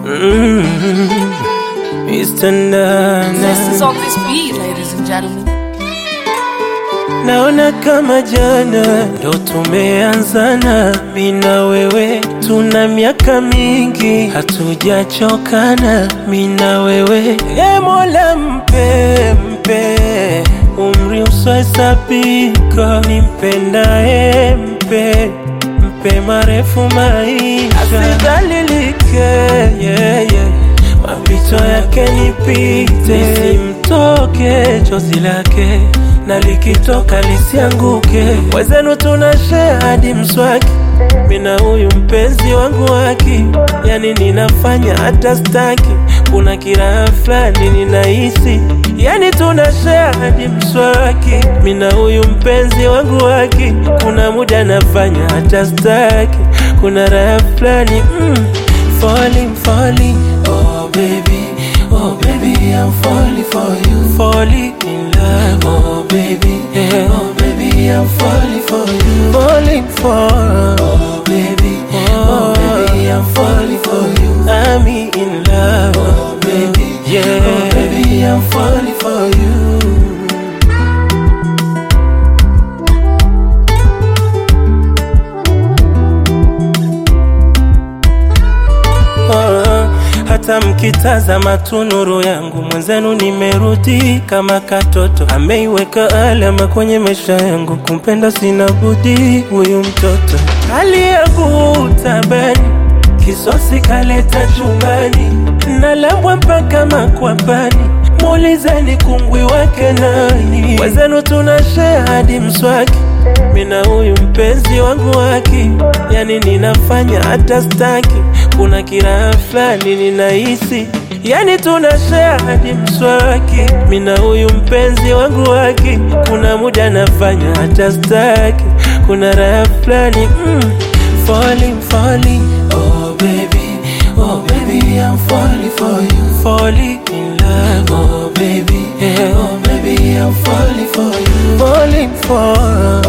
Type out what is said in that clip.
Mm, Mr. This is Nana, on this beat, ladies and gentlemen. naona kama jana ndo tumeanzana, mi na wewe tuna miaka mingi hatujachokana, mi na wewe e Mola mpe mpe umri usiohesabika, nimpendaye mpe mpe marefu maisha, asidhalilike yeah, yeah. mapito yake nipite, nisimtoke chozi lake na likitoka lisianguke. Wezenu tuna share hadi mswaki, mina huyu mpenzi wangu waki, yani ninafanya hata staki, kuna kiraha fulani ninahisi, yani tuna share hadi mswaki, mina huyu mpenzi wangu waki, kuna muda nafanya hata staki, kuna raha fulani mm, falling falling oh baby oh baby I'm falling for you falling in love oh baby yeah. oh baby I'm falling for you falling for oh baby oh, baby I'm falling for you I'm in love oh baby yeah oh baby I'm falling for you Ah, hata mkitazama tu nuru yangu mwenzenu nimerudi kama katoto ameiweka alama kwenye maisha yangu kumpenda sina budi huyu mtoto hali yangu tabani kisosi kaleta chumbani nalambwa mpaka makwapani muulizeni kungwi wake nani wenzenu tuna share hadi mswaki mina huyu mpenzi wangu waki yani ninafanya hata staki kuna kiraha fulani ninahisi yani tuna share hadi mswaki mina huyu mpenzi wangu waki kuna muda nafanya hata staki kuna raha fulani mm, falling falling oh baby oh baby I'm falling for you falling in love oh baby yeah. oh baby I'm falling for you falling for